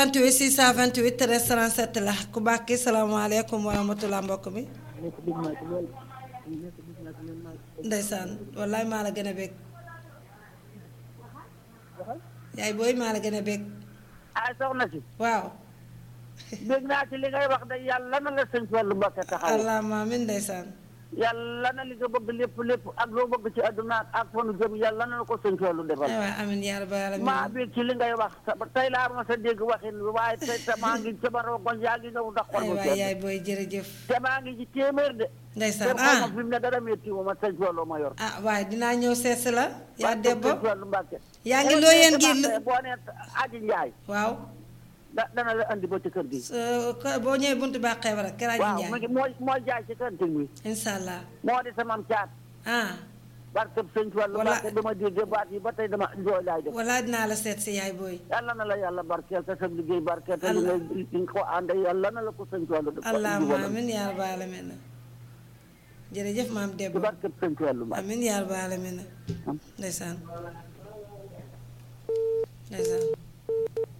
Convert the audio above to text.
28 628 13 37 la ku baax ki salaamaaleykum wa rahmatulah mbokk mi ndeysaan wallaay maa la gën a bég yaay booy maa la gën a bég ah soxna si waaw dégg naa ci li ngay wax de yàlla na la sëñ Fallu Mbàkke taxaw allahumma amiin ndeysaan yàlla na li nga bëgg lépp lépp ak loo bëgg ci àdduna ak fanu jëm yàlla na la ko sëñ Fallu defal ay waay amiin yaa rabbal aalamiin maa bi ci li ngay wax sa tey laa ma sa dégg waxin bi waaye tey te maa ngi sama rongoñ yaa ngi ñëw ndax xol ay bu waay sedd yaay booy jërëjëf te maa ngi ci téeméer de ndeysaan te xaw ma ah fi mu ne dara métti wu ma sëñ Fallu ma yor ah waaye dinaa ñëw seet si la yaa debbo sëñ Fallu Mbàkke yaa ngi loo yéen gi boo nee aji njaay waaw da dana la andi ba ci kër gi so- ko- boo ñëwee buntu bàqee war a kër aji waaw mu njaay ngi mooy mooy jaay ci kantin bi incha allah moo di sama caat ah barke sëñ Fallu Wala- Mbàkke dama dégg baat yi ba tey dama jooy laay def wala dinaa la seet si yaay booy yàlla na la yàlla barkeel te sa liggéey barkeel te li ngay li nga ko ànde yàlla na la ko sëñ Fallu def allahumma amiin yaa rabbal aalamiin jërëjëf maam ci Debbo barke sëñ Fallu Mbàkke amiin yaa rabbal aalamiin ndeysaan ndeysaan